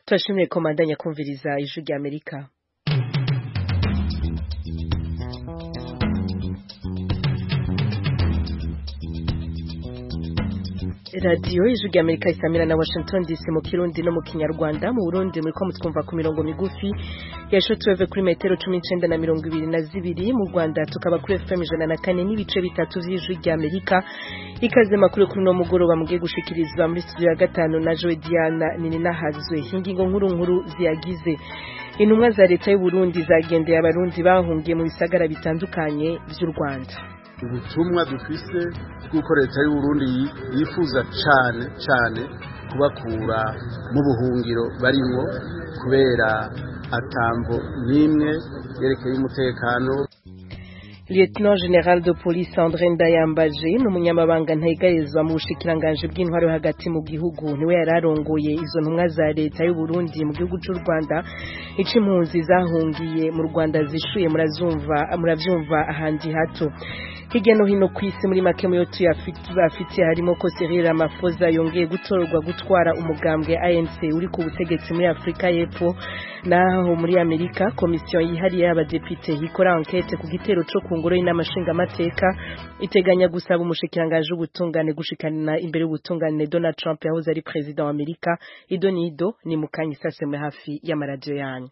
turashimire komandanya kumviriza ijwi rya amerika radiyo ijwi rya amerika isamira na washington dc mu kirundi no mu kinyarwanda mu burundi muriko mutwumva ku mirongo migufi ya shotweve kuri metero cumi n'icenda na mirongo ibiri na zibiri mu rwanda tukaba kuri fm ijana na kane n'ibice bitatu vy'ijwi rya amerika ikaze makuru kuri uno mugoroba mugiye gushikirizwa muri studio ya gatanu na joe diana nininahazwe ingingo nkuru nkuru ziyagize intumwa za leta y'u Burundi zagendeye abarundi bahungiye mu bisagara bitandukanye vy'u rwanda ubutumwa dufise bw'uko leta y'u Burundi yifuza cane cane kubakura mu buhungiro barimwo kubera atambo n'imwe yerekeye umutekano Lieutenant General de Police André Ndayambaje ni umunyamabanga ntegarizwa mu bushikiranganje bw'intwaro hagati mu gihugu niwe yararongoye izo ntumwa za leta y'u Burundi mu gihugu cy'u Rwanda ica impunzi zahungiye mu Rwanda zishuye murazumva muravyumva ahandi hato hirya no hino ku isi muri make muyo tuyafitiye harimo ko Cyril Ramaphosa yongeye gutorwa gutwara umugambwe ANC uri ku butegetsi muri Afrika y'Epfo naho muri Amerika komisiyo yihariye y'abadepite ikora enquete ku gitero co ku ngoro y'inamashinga amateka iteganya gusaba umushikiranganje w'ubutungane gushikana imbere y'ubutungane Donald Trump yahoze ari president wa Amerika Ido Nido ni mukanya isasemwe hafi y'amaradiyo yanyu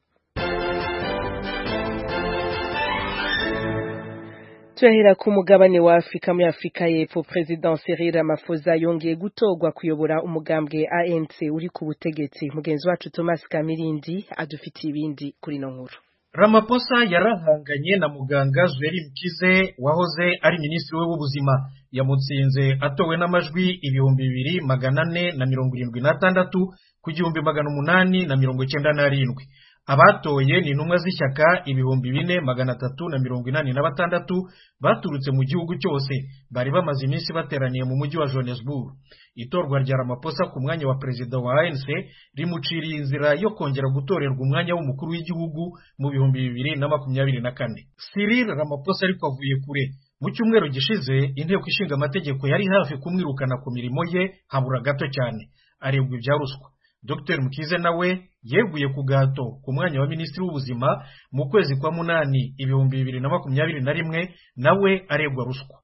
Turahera ku mugabane wa Afrika muri Afrika y'Epfo President Cyril Ramaphosa yongeye gutorwa kuyobora umugambwe ANC uri ku butegetsi mugenzi wacu Thomas Kamirindi adufitiye ibindi kuri no nkuru Ramaphosa yarahanganye na muganga Zweli Mkize wahoze ari minisitiri we w'ubuzima yamutsinze atowe n'amajwi ibihumbi bibiri magana ane na mirongo irindwi n'atandatu ku gihumbi magana umunani na mirongo icyenda n'arindwi abatoye ni intumwa z'ishyaka ibihumbi bine magana atatu na mirongo inani na batandatu baturutse mu gihugu cyose bari bamaze iminsi bateraniye mu mujyi wa Johannesburg itorwa rya Ramaphosa ku mwanya wa perezida wa ANC rimuciriye inzira yo kongera gutorerwa umwanya w'umukuru w'igihugu mu bihumbi bibiri na makumyabiri na kane Cyril Ramaphosa ariko avuye kure mu cyumweru gishize inteko ishinga amategeko yari hafi kumwirukana ku mirimo ye habura gato cyane arebwa ibya ruswa Dr Mukize nawe yeguye ku gato ku mwanya wa minisitiri w'ubuzima mu kwezi kwa munani ibihumbi bibiri na makumyabiri na rimwe nawe aregwa ruswa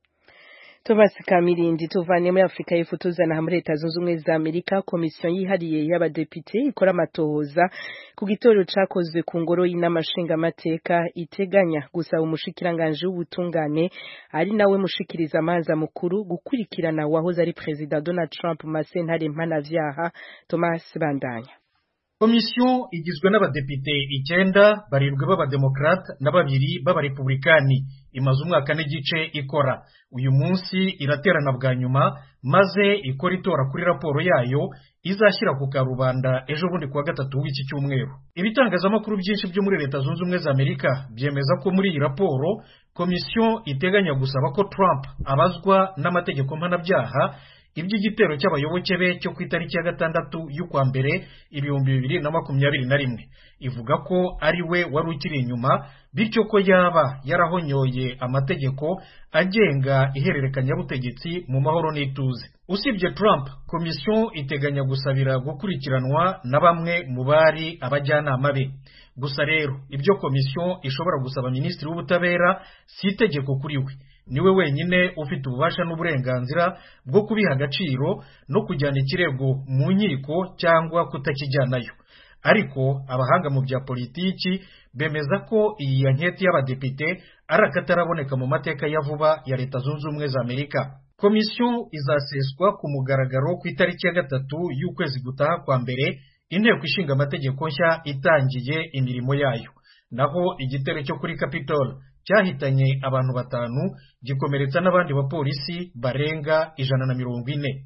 Thomas Kamirindi tuvanye muri Afrika y'Epfo tuzana muri Leta Zunze Ubumwe za Amerika komisiyo yihariye y'abadepite ikora amatohoza ku gitoro cakozwe ku ngoro y'inamashinga amateka iteganya gusaba umushikiranganje w'ubutungane ari nawe mushikiriza amanza mukuru gukurikirana wahoze ari President Donald Trump masentare mpanavyaha Thomas Bandanya komisiyo igizwe n'abadepite icyenda barindwi b'abademokrate na babiri b'abarepublikani imaze umwaka n'igice ikora uyu munsi iraterana bwa nyuma maze ikora itora kuri raporo yayo izashyira ku karubanda ejo bundi kuwa gatatu w'iki cyumweru ibitangazamakuru byinshi byo muri leta zunze ubumwe za amerika byemeza ko muri iyi raporo komisiyo iteganya gusaba ko trump abazwa n'amategeko mpanabyaha iby'igitero cy'abayoboke be cyo ku itariki ya gatandatu y'ukwa mbere ibihumbi bibiri na makumyabiri na rimwe ivuga ko ari we wari ukiri inyuma bityo ko yaba yarahonyoye amategeko agenga ihererekanyabutegetsi mu mahoro n'ituze usibye Trump komisiyo iteganya gusabira gukurikiranwa na bamwe mu bari abajyanama be gusa rero ibyo komisiyo ishobora gusaba minisitiri w'ubutabera si itegeko kuri we niwe wenyine ufite ububasha n'uburenganzira bwo kubiha agaciro no kujyana ikirego mu nkiko cyangwa kutakijyanayo ariko abahanga mu bya politiki bemeza ko iyi anketi y'abadepite ari akataraboneka mu mateka ya vuba ya leta zunze ubumwe za amerika komisiyo izaseswa ku mugaragaro ku itariki ya gatatu y'ukwezi gutaha kwa mbere inteko ishinga amategeko nshya itangiye imirimo yayo naho igitero cyo kuri capitol cyahitanye abantu batanu gikomeretsa n'abandi bapolisi barenga ijana na mirongo ine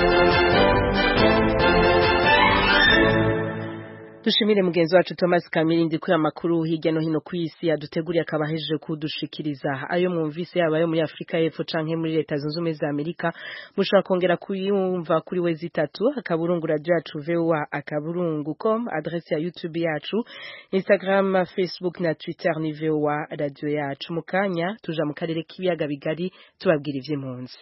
dushimire mugenzi wacu Thomas Kamirindi kuri amakuru hirya no hino ku isi yaduteguriye akaba ahejeje kudushikiriza ayo mwumvise yaba ayo muri Afrika y'Epfo canke muri Leta Zunze Ubumwe za Amerika mushobora kongera kuyumva kuri we zitatu akaburungu radio yacu VOA akaburungu com adresse ya YouTube yacu Instagram Facebook na Twitter ni VOA radio yacu mukanya tuja mu karere k'ibiyaga bigari tubabwira ivy'impunzi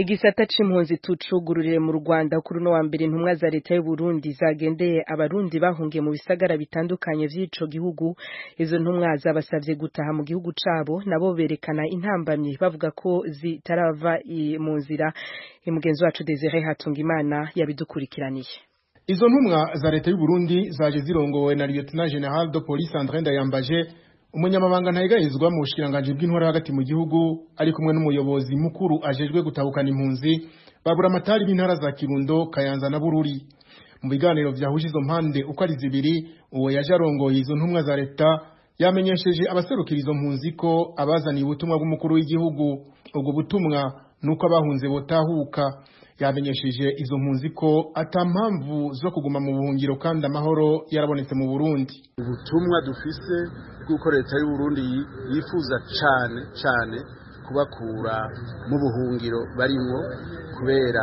igisata c'impunzi tucugururire mu Rwanda kuri no wa mbere intumwa za leta y'u Burundi zagendeye abarundi bahungiye mu bisagara bitandukanye vy'ico gihugu izo ntumwa zabasavye gutaha mu gihugu cabo nabo berekana intambamye bavuga ko zitarava mu nzira umugenzi wacu Desire Hatungimana yabidukurikiraniye Izo ntumwa za leta y'u Burundi zaje zirongowe na Lieutenant General de Police André Ndayambaje umunyamabanga ntayegayezwa mu bushikiranganje bw'intwara hagati mu gihugu ari kumwe n'umuyobozi mukuru ajejwe gutabukana impunzi babura amatari b'intara za Kirundo Kayanza na Bururi mu biganiro vyahuje izo mpande uko ari zibiri uwo yaje arongoye izo ntumwa za leta yamenyesheje abaserukira izo mpunzi ko abazaniye ubutumwa bw'umukuru w'igihugu ubwo butumwa nuko abahunze botahuka yamenyesheje izo mpunzi ko ata mpamvu zo kuguma mu buhungiro kandi amahoro yarabonetse mu Burundi ubutumwa dufise bw'uko leta y'u Burundi yifuza cane cane kubakura mu buhungiro barimwo kubera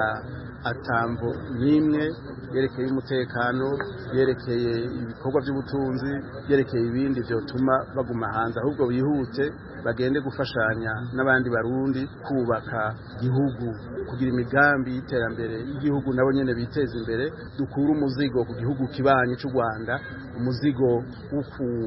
atambo n'imwe yerekeye umutekano yerekeye ibikorwa by'ubutunzi yerekeye ibindi byotuma baguma hanze ahubwo bihute bagende gufashanya n'abandi barundi kubaka igihugu kugira imigambi y'iterambere y'igihugu nabo nyene biteza imbere dukura umuzigo ku gihugu kibanyi cy'u Rwanda umuzigo wo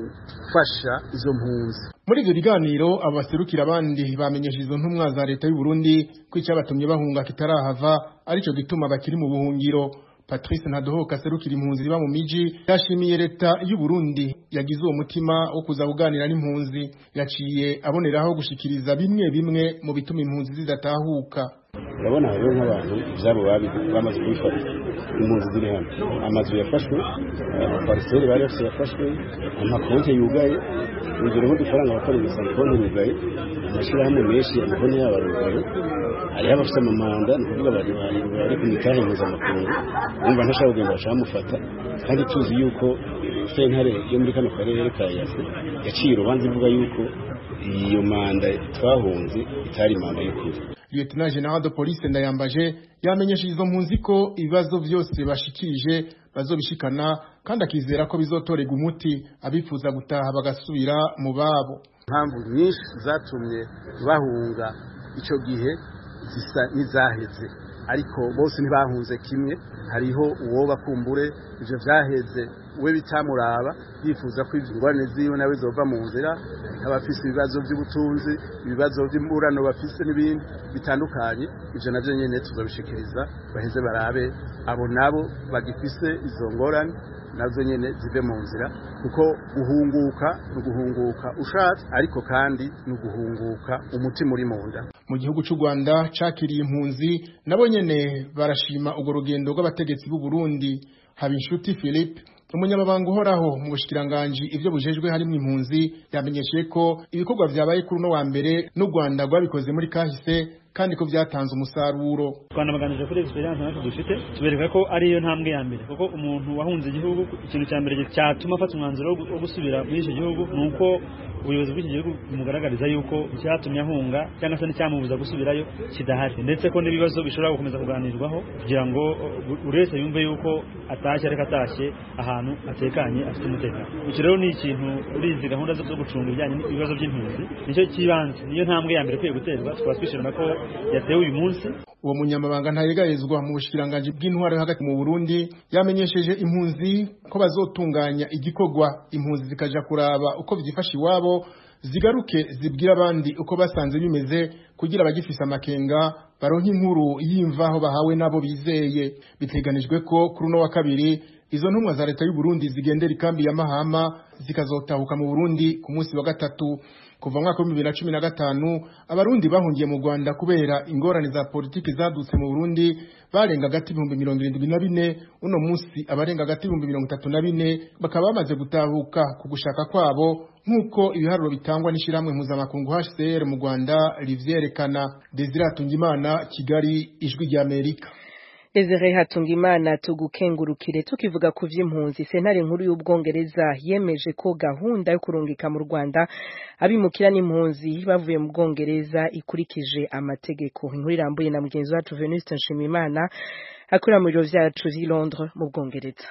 gufasha izo mpunzi muri ivyo biganiro abaserukira abandi bamenyesha izo ntumwa za leta y'u Burundi ko icyabatumye bahunga kitarahava arico gituma bakiri mu buhungiro Patrice Ntadohoka aserukira impunzi riba mu miji yashimiye leta y'u Burundi yagize uwo mutima wo kuza kuganira n'impunzi yaciye aboneraho gushikiriza bimwe bimwe mu bituma impunzi zidatahuka urabona hariho nk'abantu ibyabo bamaze kubifata impunzi ziri hano amazu yafashwe amapariseri bari bafite yafashwe amakonti yugaye urugero nk'udufaranga bakoresha konti yugaye amashyirahamwe menshi amakonti yabo arugaye hariho abafite amamanda ni ukuvuga bari bari ku mitahe mpuzamakungu bumva ntashaka kugenda bashaka bamufata kandi tuzi yuko sentare yo muri kano karere ka yase yaciye urubanza ivuga yuko iyo manda twahunze itari manda y'ukuri Lieutenant General de Police Ndayambaje yamenyesheje izo mpunzi ko ibibazo byose bashikirije bazobishikana kandi akizera ko bizotorega umuti abifuza gutaha bagasubira mu babo impamvu nyinshi zatumye bahunga icyo gihe zisa n'izaheze ariko bose ntibahunze kimwe hariho uwo bakumbure ivyo vyaheze we bitamuraba yifuza ko ingorane ziwe nawe zova mu nzira abafise ibibazo by'ubutunzi ibibazo by'imburano bafise n'ibindi bitandukanye ivyo navyo nyene tuzobishikiriza baheze barabe abo nabo bagifise izo ngorane nazo nyene zive mu nzira kuko guhunguka ni uguhunguka ushatse ariko kandi ni uguhunguka umutima uri mu nda mu gihugu cy'u Rwanda cakiriye impunzi nabo nyene barashima urwo rugendo rw'abategetsi b'u Burundi Habinshuti Philippe umunyamabanga uhoraho mu bushikiranganji ivyo bujejwe harimo impunzi yamenyesheje ko ibikorwa vyabaye kuri uno wa mbere n'u Rwanda rwabikoze muri kahise kandi ko vyatanze umusaruro twanabaganije kuri experience natwe dufite tubereka ko ariyo ntambwe ya mbere kuko umuntu wahunze igihugu ikintu cya mbere cyatuma afata umwanzuro wo gusubira muri icyo gihugu ni uko ubuyobozi bw'iki gihugu bumugaragariza yuko icyatumye ahunga cyangwa se n'icyamubuza gusubirayo kidahari ndetse ko n'ibibazo bishobora gukomeza kuganirwaho kugira ngo buri wese yumve yuko atashye ariko atashye ahantu atekanye afite umutekano iki rero ni ikintu muri izi gahunda zo gucunga ibijyanye n'ibibazo by'impunzi nicyo cy'ibanze niyo ntambwe ya mbere ikwiye guterwa tukaba twishimira ko yatewe uyu munsi uwo munyamabanga ntayegayezwa mu bushikiranganji bw'intwaro hagati mu Burundi yamenyesheje impunzi ko bazotunganya igikorwa impunzi zikaja kuraba uko vyifasha iwabo zigaruke zibwira abandi uko basanze bimeze kugira abagifise amakenga baronke inkuru y'imvaho bahawe nabo bizeye biteganijwe ko kuri uno wa kabiri izo ntumwa za leta y'u Burundi zigendera ikambi ya Mahama zikazotahuka mu Burundi ku munsi wa gatatu kuva mwaka w'ibihumbi bibiri na cumi na gatanu abarundi bahungiye mu rwanda kubera ingorane za politiki zadutse mu burundi barenga agati ibihumbi mirongo irindwi na bine uno munsi abarenga agati ibihumbi mirongo itatu na bine bakaba bamaze gutahuka ku gushaka kwabo nk'uko ibiharuro bitangwa n'ishyirahamwe mpuzamakungu hcr mu rwanda rivyerekana desire hatungimana kigali ijwi ry'amerika Desire Hatungimana tugukengurukire tukivuga ku vy'impunzi sentare nkuru y'ubwongereza yemeje ko gahunda yo kurungika mu Rwanda abimukira n'impunzi bavuye mu bwongereza ikurikije amategeko inkuru irambuye na mugenzi wacu Venuste Nshimimana akorera mu biro vyacu i Londres mu bwongereza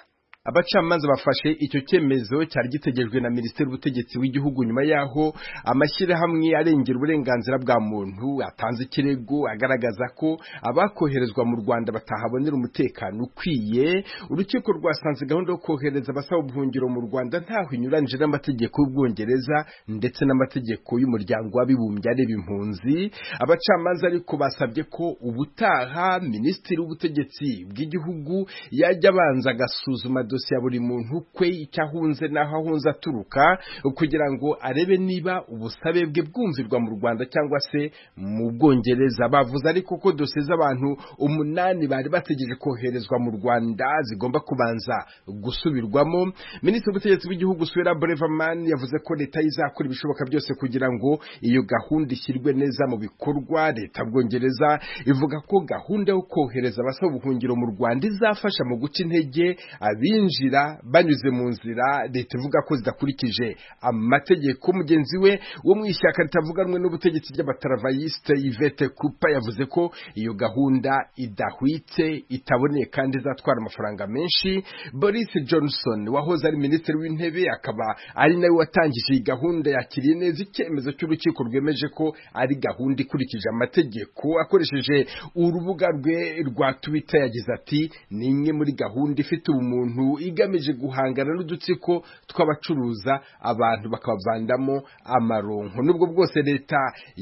abacamanza bafashe icyo cyemezo cyari gitegerejwe na minisiteri y'ubutegetsi w'igihugu nyuma yaho amashyirahamwe arengera uburenganzira bwa muntu atanze ikirego agaragaza ko abakoherezwa mu rwanda batahabonera umutekano ukwiye urukiko rwasanze gahunda yo kohereza abasaba ubuhungiro mu rwanda ntaho inyuranyije n'amategeko y'ubwongereza ndetse n'amategeko y'umuryango w'abibumbye areba impunzi abacamanza ariko basabye ko ubutaha minisitiri w'ubutegetsi bw'igihugu yajya abanza agasuzuma dosiye ya buri muntu kwe icyo ahunze n'aho ahunze aturuka kugira ngo arebe niba ubusabe bwe bwumvirwa mu rwanda cyangwa se mu bwongereza bavuze ariko ko dosiye z'abantu umunani bari bategereje koherezwa mu rwanda zigomba kubanza gusubirwamo minisitiri w'ubutegetsi bw'igihugu suwera breverman yavuze ko leta izakora ibishoboka byose kugira ngo iyo gahunda ishyirwe neza mu bikorwa leta bwongereza ivuga ko gahunda yo kohereza abasaba ubuhungiro mu rwanda izafasha mu guca intege abinjira banyuze mu nzira leta ivuga ko zidakurikije amategeko mugenzi we wo mu ishyaka ritavuga rumwe n'ubutegetsi ry'abataravayisite yvette kupa yavuze ko iyo gahunda idahwitse itaboneye kandi izatwara amafaranga menshi boris johnson wahoze ari minisitiri w'intebe akaba ari nawe watangije iyi gahunda yakiriye neza icyemezo cy'urukiko rwemeje ko ari gahunda ikurikije amategeko akoresheje urubuga rwe rwa twitter yagize ati ni imwe muri gahunda ifite ubumuntu igamije guhangana n'udutsiko tw'abacuruza abantu bakabavandamo amaronko nubwo bwose leta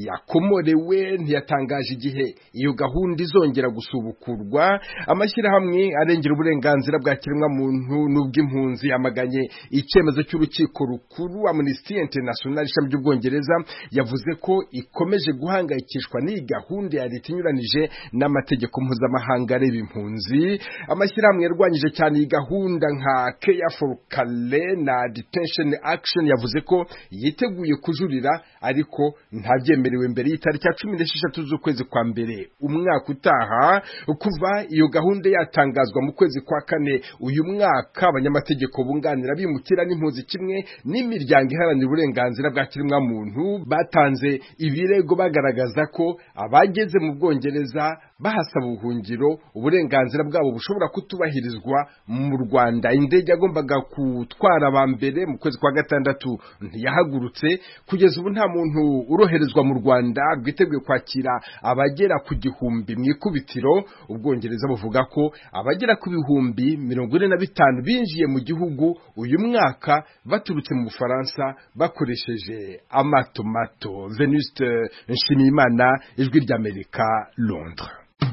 yakomorewe ntiyatangaje igihe iyo gahunda izongera gusubukurwa amashyirahamwe arengera uburenganzira bwa kiremwamuntu n'ubw'impunzi yamaganye icyemezo cy'urukiko rukuru amnesty international ishami ry'ubwongereza yavuze ko ikomeje guhangayikishwa n'iyi gahunda ya leta inyuranije n'amategeko mpuzamahanga areba impunzi amashyirahamwe yarwanyije cyane iyi gahunda nka care for kale na detention action yavuze ko yiteguye kujurira ariko ntabyemerewe mbere y'itariki ya cumi n'esheshatu z'ukwezi kwa mbere umwaka utaha kuva iyo gahunda yatangazwa mu kwezi kwa kane uyu mwaka abanyamategeko bunganira bimukira n'impunzi kimwe n'imiryango iharanira uburenganzira bwa kiremwamuntu batanze ibirego bagaragaza ko abageze mu bwongereza bahasaba ubuhungiro uburenganzira bwabo bushobora kutubahirizwa mu Rwanda indege yagombaga gutwara aba mbere mu kwezi kwa gatandatu ntiyahagurutse kugeza ubu nta muntu uroherezwa mu Rwanda rwiteguye kwakira abagera ku gihumbi mu ikubitiro ubwongereza buvuga ko abagera ku bihumbi mirongo ine na bitanu binjiye mu gihugu uyu mwaka baturutse mu Bufaransa bakoresheje amato mato Venuste Nshimiyimana ijwi ry'Amerika Londres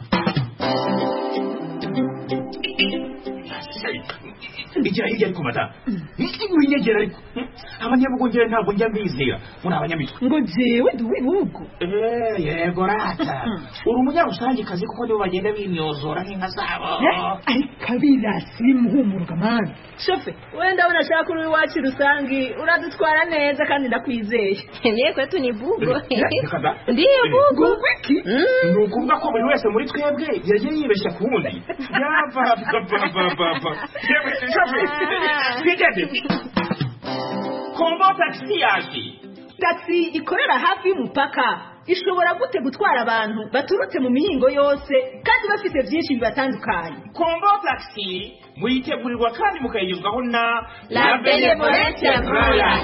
igira hirya ariko mata winyegera ariko abanyabugongera ntabwo njya mbizera muri abanyamitwe ngo jewe ndi uw'ibihugu yego rata uri umunyarusangikazi kuko nibo bagenda bimyozora nk'inka zabo ariko abirasi bimuhumuruka mani shofe wenda ndabona ashaka uri iwacu rusangi uradutwara neza kandi ndakwizeye niye kwetu ni bugo ndiye bugo wiki ni ukuvuga ko buri wese muri twebwe yagiye yibeshya ku wundi yapapapapapa twigeze kombo tagisi yaje tagisi ikorera hafi y'umupaka ishobora gute gutwara abantu baturutse mu mihingo yose kandi bafite byinshi bibatandukanye kombo tagisi muyitegurirwa kandi mukayigezwaho na la benevolence royal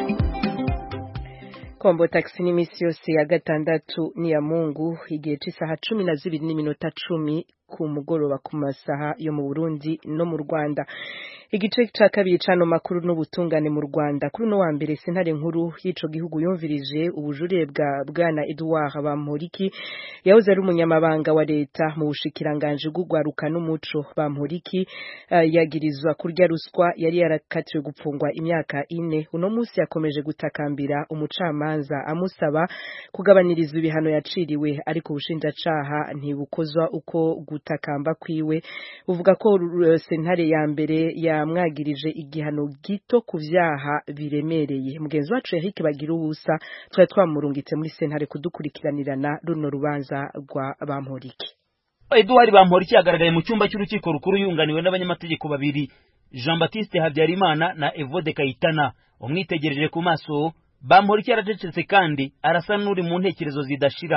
kombo taxi n'iminsi yose ya gatandatu ni ya mungu igihe cy'isaha cumi na zibiri n'iminota cumi ku mugoroba ku masaha yo mu burundi no mu rwanda igice cya kabiri cy'ano makuru n'ubutungane mu rwanda kuri uno wa mbere sentare nkuru y'ico gihugu yumvirije ubujurire bwa bwana edouard bamporiki yahoze ari umunyamabanga wa leta mu bushikiranganje bw'urwaruka n'umuco bamporiki uh, yagirizwa kurya ruswa yari yarakatiwe gupfungwa imyaka ine uno munsi yakomeje gutakambira umucamanza amusaba kugabaniriza ibihano yaciriwe ariko ubushinjacaha ntibukozwa uko gutakamba kwiwe uvuga ko uh, sentare ya mbere yamwagirije igihano gito ku vyaha biremereye mugenzi wacu Eric bagira ubusa twari twamurungitse muri sentare kudukurikiranirana runo rubanza rwa bamporiki Edouard Bamporiki yagaragaye mu cyumba cy'urukiko rukuru yunganiwe n'abanyamategeko babiri Jean Baptiste Habyarimana na Evode Kayitana umwitegereje ku maso Bamporiki yaracecetse kandi arasa n'uri mu ntekerezo zidashira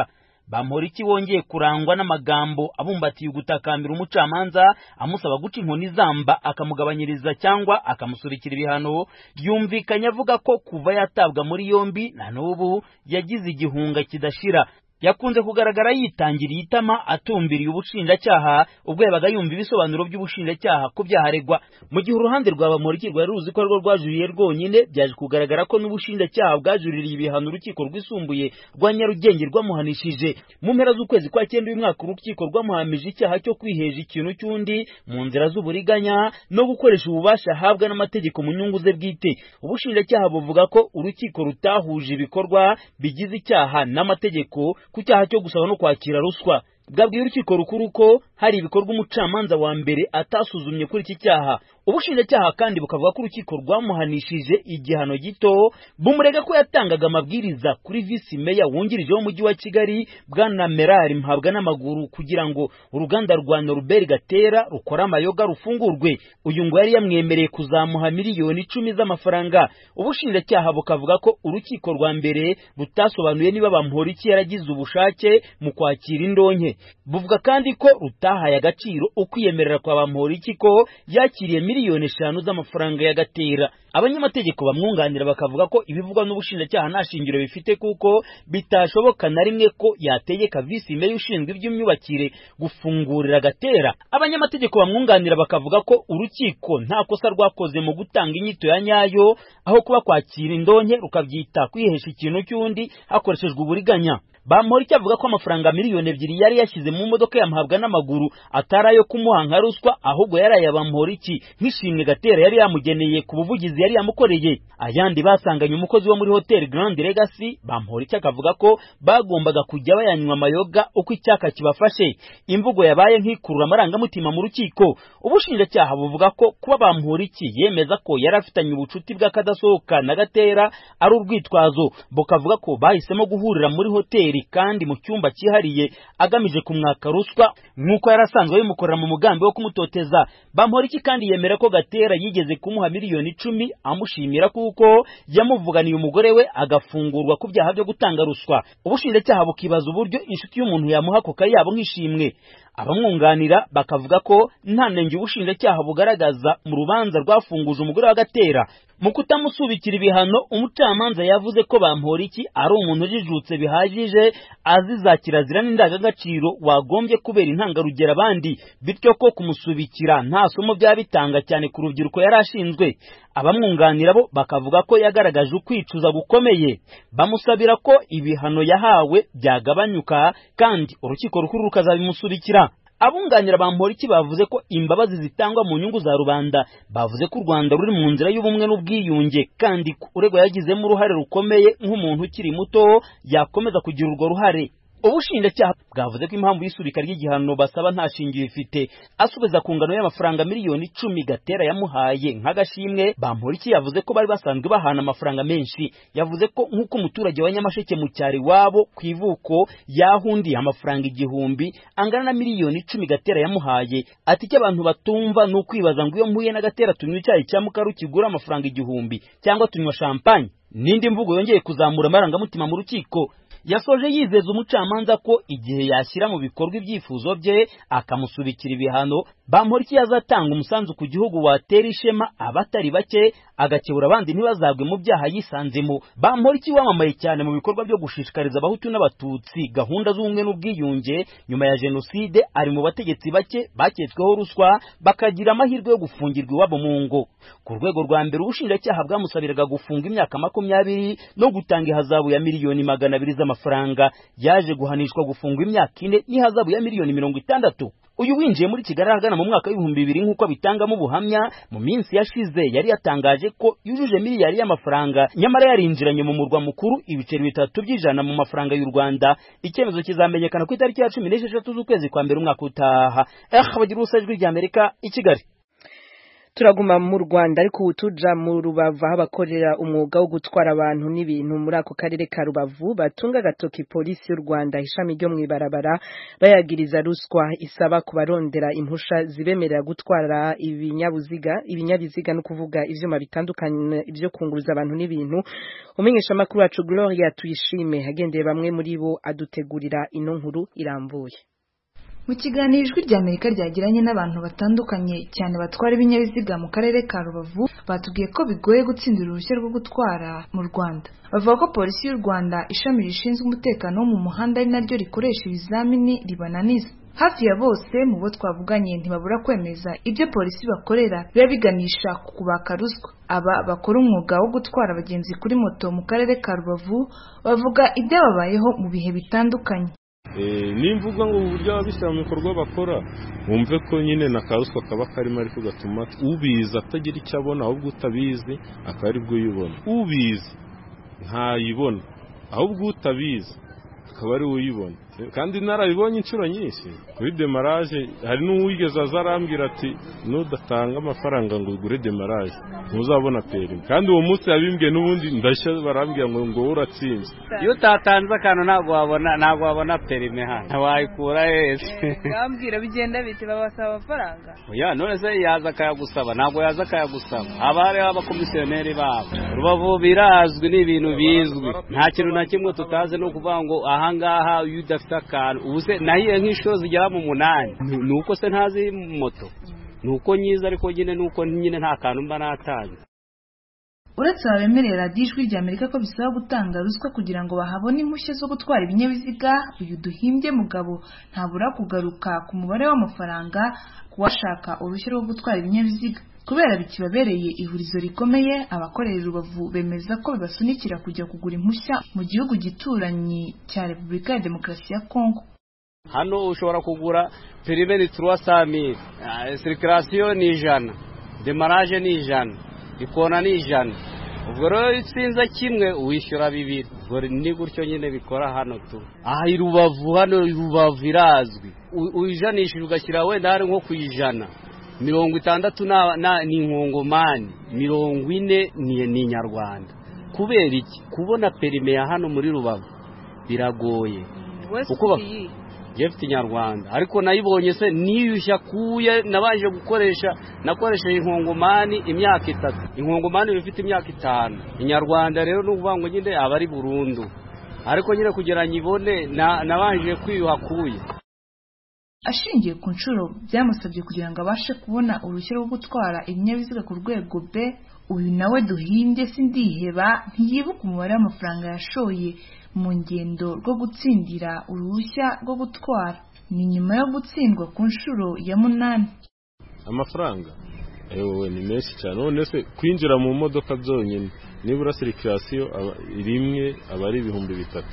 bamporiki wongeye kurangwa n'amagambo abumbatiye ugutakambira umucamanza amusaba guca inkoni zamba akamugabanyiriza cyangwa akamusubikira ibihano yumvikanye avuga ko kuva yatabwa muri yombi na n'ubu yagize igihunga kidashira yakunze kugaragara yitangiriye itama atumbiriye ubushinjacyaha ubwo yabaga yumva ibisobanuro by'ubushinjacyaha ku byaha aregwa mu gihe uruhande rwa bamuriki rwari ruzi ko rwo rwajuriye rwonyine byaje kugaragara ko n'ubushinjacyaha bwajuririye ibihano urukiko rwisumbuye rwa nyarugenge rwamuhanishije mu mpera z'ukwezi kwa cyenda uyu mwaka urukiko rwamuhamije icyaha cyo kwiheja ikintu cy'undi mu nzira z'uburiganya no gukoresha ububasha ahabwa n'amategeko mu nyungu ze bwite ubushinjacyaha buvuga ko urukiko rutahuje ibikorwa bigize icyaha n'amategeko ku cyaha cyo gusaba no kwakira ruswa bwabwiye urukiko rukuru ko hari ibikorwa umucamanza wa mbere atasuzumye kuri iki cyaha ubushinjacyaha kandi bukavuga ko urukiko rwamuhanishije igihano gito bumurega ko yatangaga amabwiriza kuri visi meya wungirije w'umujyi wa kigali bwana merari mpabwa n'amaguru kugira ngo uruganda rwa noruberi gatera rukora amayoga rufungurwe uyu ngo yari yamwemereye kuzamuha miliyoni icumi z'amafaranga ubushinjacyaha bukavuga ko urukiko rwa mbere butasobanuye niba bamporiki yaragize ubushake mu kwakira indonke buvuga kandi ko rutahaye agaciro ukwiyemerera kwa bamporiki ko yakiriye miliyoni eshanu z'amafaranga y'agatera abanyamategeko bamwunganira bakavuga ko ibivugwa n'ubushinjacyaha nta shingiro bifite kuko bitashoboka na rimwe ko yategeka visi meya ushinzwe iby'imyubakire gufungurira agatera abanyamategeko bamwunganira bakavuga ko urukiko nta kosa rwakoze mu gutanga inyito ya nyayo aho kuba kwakira indonke rukabyita kwihesha ikintu cy'undi hakoreshejwe uburiganya bamporiki avuga ko amafaranga miliyoni ebyiri yari yashyize mu modoka yamuhabwa n'amaguru atari ayo kumuha nka ruswa ahubwo yari aya bamporiki nk'ishimwe gatera yari yamugeneye ku buvugizi yari yamukoreye ayandi basanganye umukozi wo muri hoteli Grand Legacy bamporiki akavuga ko bagombaga kujya bayanywa amayoga uko icyaka kibafashe imvugo yabaye nk'ikurura amarangamutima mu rukiko ubushinjacyaha buvuga ko kuba bamporiki yemeza ko yari afitanye ubucuti bw'akadasohoka na gatera ari urwitwazo bukavuga ko bahisemo guhurira muri hoteli kandi mu cyumba cyihariye agamije kumwaka ruswa nk'uko yari asanzwe bimukorera mu mugambi wo kumutoteza bamporiki kandi yemera ko gatera yigeze kumuha miliyoni icumi amushimira kuko yamuvuganiye umugore we agafungurwa ku byaha byo gutanga ruswa ubushinjacyaha bukibaza uburyo inshuti y'umuntu yamuha ako kayabo nk'ishimwe abamwunganira bakavuga ko nta nenge ubushinjacyaha bugaragaza mu rubanza rwafunguje umugore wa gatera mu kutamusubikira ibihano umucamanza yavuze ko bamporiki ari umuntu ujijutse bihagije azi za kirazira n'indangagaciro wagombye kubera intangarugero abandi bityo ko kumusubikira nta somo byaba bitanga cyane ku rubyiruko yari ashinzwe abamwunganira bo bakavuga ko yagaragaje ukwicuza gukomeye bamusabira ko ibihano yahawe byagabanyuka kandi urukiko rukuru rukazabimusubikira abunganira bamporiki bavuze ko imbabazi zitangwa mu nyungu za rubanda bavuze ko u Rwanda ruri mu nzira y'ubumwe n'ubwiyunge kandi uregwa yagizemo uruhare rukomeye nk'umuntu ukiri muto yakomeza kugira urwo ruhare ubushinjacyaha bwavuze ko impamvu y'isubika ry'igihano basaba nta shingiro ifite asubiza ku ngano y'amafaranga miliyoni icumi gatera yamuhaye nk'agashimwe bamporiki yavuze ko bari basanzwe bahana amafaranga menshi yavuze ko nk'uko umuturage wa nyamasheke mu cyaro iwabo ku ivuko yahundiye amafaranga igihumbi angana na miliyoni icumi gatera yamuhaye ati icyo abantu batumva ni ukwibaza ngo iyo mpuye na gatera tunywa icyayi cya mukaru kigura amafaranga igihumbi cyangwa tunywa champagne n'indi mvugo yongeye kuzamura amarangamutima mu rukiko yasoje yizeza umucamanza ko igihe yashyira mu bikorwa ibyifuzo bye akamusubikira ibihano bamporiki yazatanga umusanzu ku gihugu watera ishema abatari bake agakebura abandi ntibazagwe mu byaha yisanzemo bamporiki wamamaye cyane mu bikorwa byo gushishikariza abahutu n'abatutsi gahunda z'ubumwe n'ubwiyunge nyuma ya jenoside ari mu bategetsi bake baketsweho ruswa bakagira amahirwe yo gufungirwa iwabo mu ngo ku rwego rwa mbere ubushinjacyaha bwamusabiraga gufunga imyaka makumyabiri no gutanga ihazabu ya miliyoni magana abiri z'amafaranga yaje guhanishwa gufungwa imyaka ine n'ihazabu ya miliyoni mirongo itandatu uyu winjiye muri kigali ahagana mu mwaka w'ibihumbi bibiri nk'uko abitangamo ubuhamya mu minsi yashize yari yatangaje ko yujuje miliyari y'amafaranga nyamara yarinjiranye mu murwa mukuru ibiceri bitatu by'ijana mu mafaranga y'u rwanda icyemezo kizamenyekana ku itariki ya cumi n'esheshatu z'ukwezi kwa mbere umwaka utaha eh bagira ubusa ijwi ry'amerika i kigali turaguma mu Rwanda ariko utuja mu Rubavu aho abakorera umwuga wo gutwara abantu n'ibintu muri ako karere ka Rubavu batunga gatoki polisi y'u Rwanda ishami ryo mwibarabara bayagiriza ruswa isaba kubarondera impusha zibemerera gutwara ibinyabuziga ibinyabiziga no kuvuga ivyuma bitandukanye ibyo kunguruza abantu n'ibintu umenyesha makuru wacu Gloria tuyishime agendeye bamwe muri bo adutegurira ino nkuru irambuye mu kiganiro ijwi rya amerika ryagiranye n'abantu batandukanye cyane batwara ibinyabiziga mu karere ka rubavu batubwiye ko bigoye gutsindira uruhushya rwo gutwara mu rwanda bavuga ko polisi y'u rwanda ishami rishinzwe umutekano wo mu muhanda ari naryo rikoresha ibizamini ribananiza hafi ya bose mu bo twavuganye ntibabura kwemeza ibyo polisi bakorera biba biganisha ku kubaka ruswa aba bakora umwuga wo gutwara abagenzi kuri moto mu karere ka rubavu bavuga ibyababayeho mu bihe bitandukanye nimvuga ngo uburyo ababishyira mu bikorwa bakora wumve ko nyine na karuswa kaba karimo ariko gatuma ubizi atagira icyo abona ahubwo utabizi akaba ari bwo uyibona ubizi ntayibona ahubwo utabizi akaba ari we uyibona kandi narabibonye inshuro nyinshi kuri demaraje hari n'uwigeze aza arambwira ati nudatanga amafaranga ngo ugure demaraje ntuzabona perimi kandi uwo munsi yabimbwiye n'ubundi ndashya barambwira ngo ngo uratsinze iyo utatanze akantu ntabwo wabona ntabwo wabona perime hano wayikura hese bambwira bigenda biti babasaba amafaranga oya none se yaza akayagusaba ntabwo yaza akayagusaba haba hariho abakomisiyoneri babo rubavu birazwi ni ibintu bizwi nta kintu na kimwe tutazi ni ukuvuga ngo ahangaha iyo udafite akantu ubu se nahiye nk'inshuro zigera mu munani ni uko se ntazi moto ni uko nyiza ariko nyine ni uko nyine nta kantu mba natanze uretse abemerera radiyo ijwi rya amerika ko bisaba gutanga ruswa kugira ngo bahabone impushya zo gutwara ibinyabiziga uyu duhimbye mugabo ntabura kugaruka ku mubare w'amafaranga ku washaka uruhushya rwo gutwara ibinyabiziga kubera bikibabereye ihurizo rikomeye abakorera rubavu bemeza ko bibasunikira kujya kugura impushya mu gihugu gituranyi cya repubulika ya demokarasi ya kongo hano ushobora kugura perime ni turuwa samiri sirikirasiyo ni ijana demaraje ni ijana ikona ni ijana ubwo rero iyo utsinze kimwe wishyura bibiri ubwo ni gutyo nyine bikora hano tu aha i rubavu hano rubavu irazwi uyijanishije ugashyira wenda hari nko ku ijana mirongo itandatu ni inkongomani mirongo ine ni inyarwanda kubera iki kubona perime ya hano muri rubavu biragoye kuko mfite inyarwanda ariko nayibonye se niyushya kuye nabanje gukoresha nakoresheje inkongomani imyaka itatu inkongomani iba ifite imyaka itanu inyarwanda rero ni ukuvuga ngo nyine aba ari burundu ariko nyine kugira ngo ibone nabanje kwiyuha kuye ashingiye ku nshuro byamusabye kugira ngo abashe kubona uruhushya rwo gutwara ibinyabiziga ku rwego b uyu nawe duhimbye sindiheba ntiyibuka umubare w'amafaranga yashoye mu ngendo rwo gutsindira uruhushya rwo gutwara ni nyuma yo gutsindwa ku nshuro ya munani amafaranga ewe ni menshi cyane none se kwinjira mu modoka byonyine nibura sirikirasiyo rimwe aba ari ibihumbi bitatu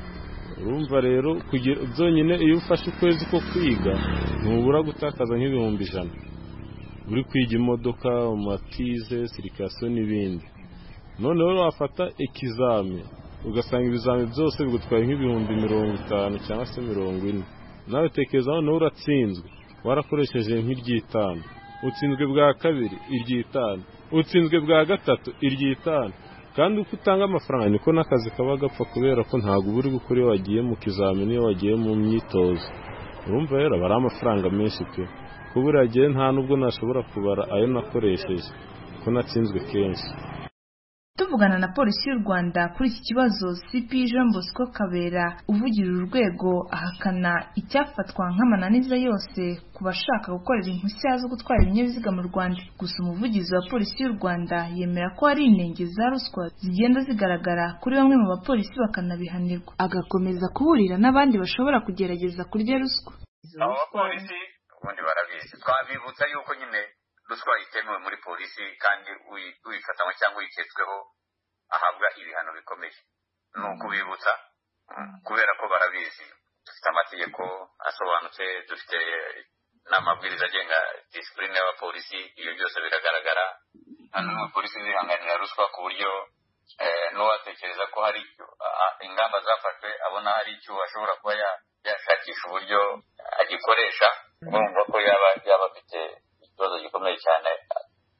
urumva rero byonyine iyo ufashe ukwezi ko kwiga ntubura gutakaza nk'ibihumbi ijana uri kwiga imodoka matize sirikasiyo n'ibindi noneho wafata ikizami ugasanga ibizami byose bigutwaye nk'ibihumbi mirongo itanu cyangwa se mirongo ine nawe tekereza noneho uratsinzwe warakoresheje nk'iry'itanu utsinzwe bwa kabiri iry'itanu utsinzwe bwa gatatu iry'itanu kandi uko utanga amafaranga niko n'akazi kaba gapfa kubera ko ntabwo uba uri gukora iyo wagiye mu kizamini iyo wagiye mu myitozo urumva rero aba ari amafaranga menshi pe kuba uragiye nta nubwo nashobora kubara ayo nakoresheje ko natsinzwe kenshi tuvugana na polisi y'u rwanda kuri iki kibazo cp jean bosco kabera uvugira urwego ahakana icyafatwa nk'amananiza yose ku bashaka gukorera impushya zo gutwara ibinyabiziga mu rwanda gusa umuvugizi wa polisi y'u rwanda yemera ko hari inenge za ruswa zigenda zigaragara kuri bamwe mu bapolisi bakanabihanirwa agakomeza kuburira n'abandi bashobora kugerageza kurya ruswa abo bapolisi ubundi barabizi twabibutsa yuko nyine ruswa itemewe muri polisi kandi uyifatanywe cyangwa uyiketsweho ahabwa ibihano bikomeye ni ukubibutsa kubera ko barabizi dufite amategeko asobanutse dufite n'amabwiriza agenga disipurine y'abapolisi ibyo byose biragaragara nta n'umwe polisi zihanganira ruswa ku buryo n'uwatekereza ko hari ingamba zafashwe abona hari icyo ashobora kuba yashakisha uburyo agikoresha urumva ko yaba yaba afite ikibazo gikomeye cyane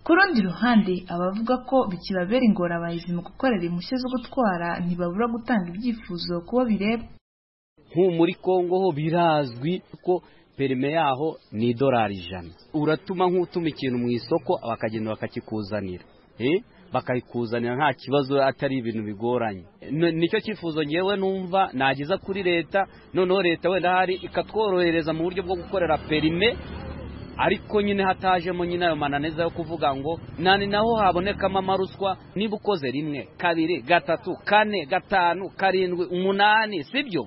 ku rundi ruhande abavuga ko bikibabera ingorabahizi mu gukorera impushya zo gutwara ntibabura gutanga ibyifuzo kubo bireba nk'ubu muri kongo ho birazwi ko perime yaho ni idolari ijana uratuma nk'utuma ikintu mu isoko bakagenda bakakikuzanira bakayikuzanira nta kibazo atari ibintu bigoranye nicyo cyifuzo ngewe numva nageza kuri leta noneho leta wenda hari ikatworohereza mu buryo bwo gukorera perime ariko nyine hatajemo nyine ayo mananiza yo kuvuga ngo nani naho habonekamo amaruswa niba ukoze rimwe kabiri gatatu kane gatanu karindwi umunani sibyo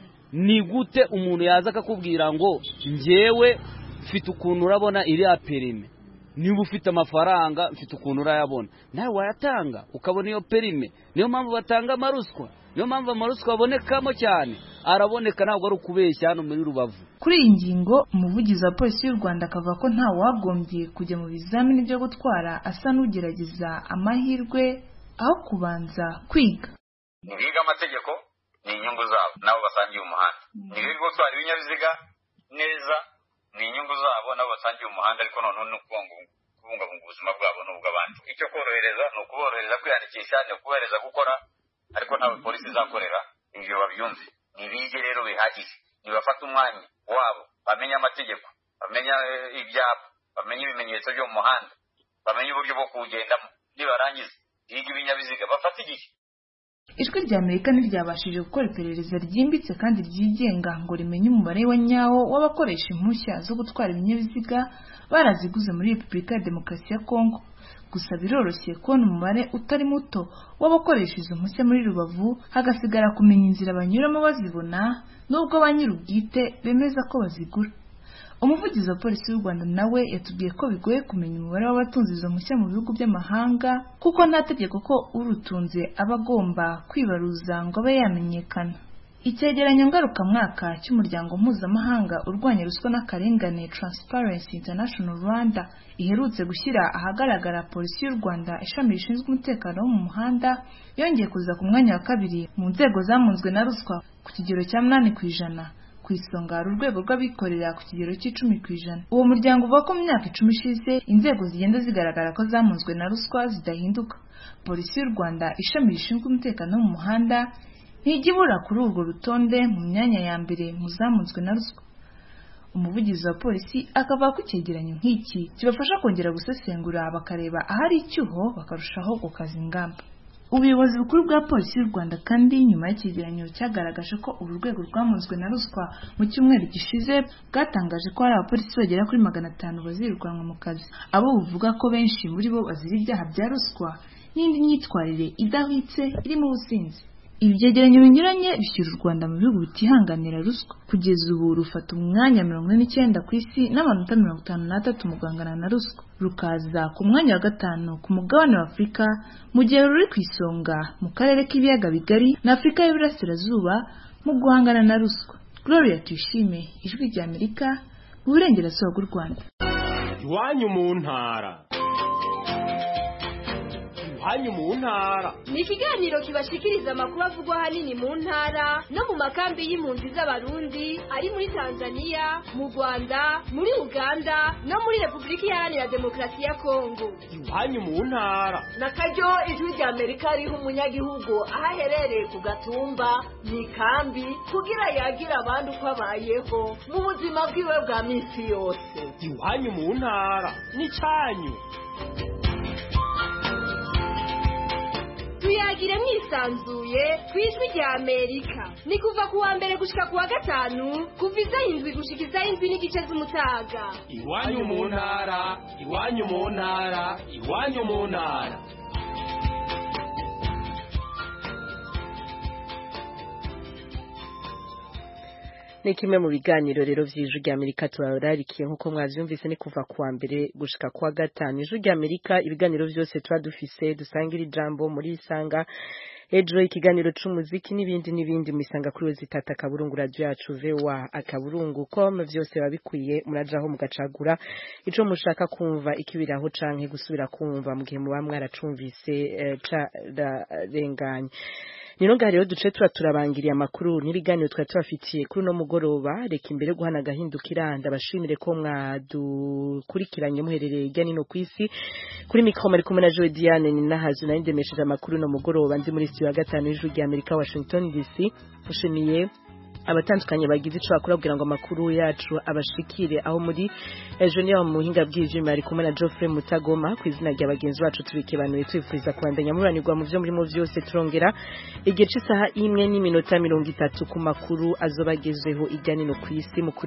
ni gute umuntu yaza akakubwira ngo ngewe mfite ukuntu urabona iriya perime niba ufite amafaranga mfite ukuntu urayabona nawe wayatanga ukabona iyo perime niyo mpamvu batanga amaruswa niyo mpamvu amaruswa abonekamo cyane araboneka ntabwo ari ukubeshya hano muri rubavu kuri iyi ngingo umuvugizi wa polisi y'u rwanda akavuga ko nta wagombye kujya mu bizamini byo gutwara asa n'ugerageza amahirwe aho kubanza kwiga ntibiga amategeko ni inyungu zabo nabo basangiye umuhanda ntibiga gutwara ibinyabiziga neza ni inyungu zabo nabo basangiye umuhanda ariko noneho ni ukubungabunga ubuzima bwabo n'ubw'abandi icyo korohereza ni ukuborohereza kwiyandikisha ni ukubohereza gukora ariko ntabwo polisi izakorera ibyo babyumve ntibige rero bihagije ntibafate umwanya wabo bamenye amategeko bamenye ibyapa bamenye ibimenyetso byo mu muhanda bamenye uburyo bwo kuwugendamo nibarangiza biga ibinyabiziga bafate igihe ijwi rya amerika ntiryabashije gukora iperereza ryimbitse kandi ryigenga ngo rimenye umubare wa nyawo w'abakoresha impushya zo gutwara ibinyabiziga baraziguze muri repubulika ya demokarasi ya kongo gusa biroroshye kubona umubare utari muto w'abakoresha izo mpushya muri rubavu hagasigara kumenya inzira banyuramo bazibona n'ubwo ba nyir'ubwite bemeza ko bazigura umuvugizi wa polisi y'u rwanda nawe yatubwiye ko bigoye kumenya umubare w'abatunze izo mpushya mu bihugu by'amahanga kuko nta tegeko ko urutunze aba agomba kwibaruza ngo abe yamenyekana icyegeranyo ngarukamwaka cy'umuryango mpuzamahanga urwanya ruswa n'akarengane Transparency International Rwanda iherutse gushyira ahagaragara polisi y'u Rwanda ishami rishinzwe umutekano wo mu muhanda yongeye kuza ku mwanya wa kabiri mu nzego zamunzwe na ruswa ku kigero cya munani ku ijana ku isonga hari urwego rw'abikorera ku kigero cy'icumi ku ijana uwo muryango uvuga ko mu myaka icumi ishize inzego zigenda zigaragara ko zamunzwe na ruswa zidahinduka polisi y'u Rwanda ishami rishinzwe umutekano wo mu muhanda ntijya ibura kuri urwo rutonde mu myanya ya mbere mu zamunzwe na ruswa umuvugizi wa polisi akavuga ko icyegeranyo nk'iki kibafasha kongera gusesengura bakareba ahari icyuho bakarushaho gukaza ingamba ubuyobozi bukuru bwa polisi y'u rwanda kandi nyuma y'icyegeranyo cyagaragaje ko uru rwego rwamunzwe na ruswa mu cyumweru gishize bwatangaje ko hari abapolisi bagera kuri magana atanu bazirukanwa mu kazi abo buvuga ko benshi muri bo bazira ibyaha bya ruswa n'indi myitwarire idahwitse irimo ubusinzi ibi byegeranyo binyuranye bishyira u rwanda mu bihugu bitihanganira ruswa kugeza ubu rufata umwanya mirongo ine n'icyenda ku isi n'amanota mirongo itanu n'atatu mu guhangana na ruswa rukaza ku mwanya wa gatanu ku mugabane wa afurika mu gihe ruri ku isonga mu karere k'ibiyaga bigari na afurika y'uburasirazuba mu guhangana na ruswa gloria tuyishime ijwi rya amerika mu burengerazuba bw'u rwanda iwanyu mu ntara iwanyu mu ntara ni ikiganiro kibashikiriza amakuru avugwa ahanini mu ntara no mu makambi y'impunzi z'abarundi ari muri tanzania mu rwanda muri uganda no muri repubulika iharanira demokarasi ya kongo iwanyu mu ntara na karyo ijwi rya amerika riha umunyagihugu aho aherereye ku gatumba mu ikambi kugira yagira abandi uko abayeho mu buzima bwiwe bwa minsi yose iwanyu mu ntara n'icyanyu tuyagire mwisanzuye ku ijwi rya amerika ni kuva ku wa mbere gushika ku wa gatanu kuva izaho indwi gushika izaho indwi n'igice z'umutaga iwanyu mu ntara iwanyu mu ntara iwanyu mu ntara ni kimwe mu biganiro rero vy'ijwi rya Amerika turararikiye nkuko mwavyumvise ni kuva kuwa mbere gushika kuwa gatanu ijwi rya Amerika ibiganiro vyose tuba dufise dusangira ijambo muri isanga ejo ikiganiro c'umuziki n'ibindi n'ibindi misanga kuri wezitata akaburungu radio yacu vewa akaburungu com vyose babikwiye murajaho mugacagura ico mushaka kumva ikibiraho canke gusubira kumva mu gihe muba mwaracumvise eh, cararenganye nino ngaho rero duce tuba turabangiriye amakuru n'ibiganiro twari tubafitiye kuri uno mugoroba reka imbere yo guhana agahindukira ndabashimire ko mwadukurikiranye muherereye hirya no ku isi kuri mikoro mari kumwe na Joe Diane ni nahazu nari ndemesheje amakuru no mugoroba ndi muri studio ya gatanu y'ijwi rya Amerika Washington DC ushimiye abatandukanye bagize ico bakora kugira ngo amakuru yacu abashikire aho muri ejo niyo mu buhinga bw'ivyuma ari kumwe na Geoffrey Mutagoma ku izina rya bagenzi bacu tubikebanuye twifuriza kubandanya muranirwa mu vyo murimo vyose turongera igihe c'isaha imwe n'iminota mirongo itatu ku makuru azobagezweho irya nino kw'isi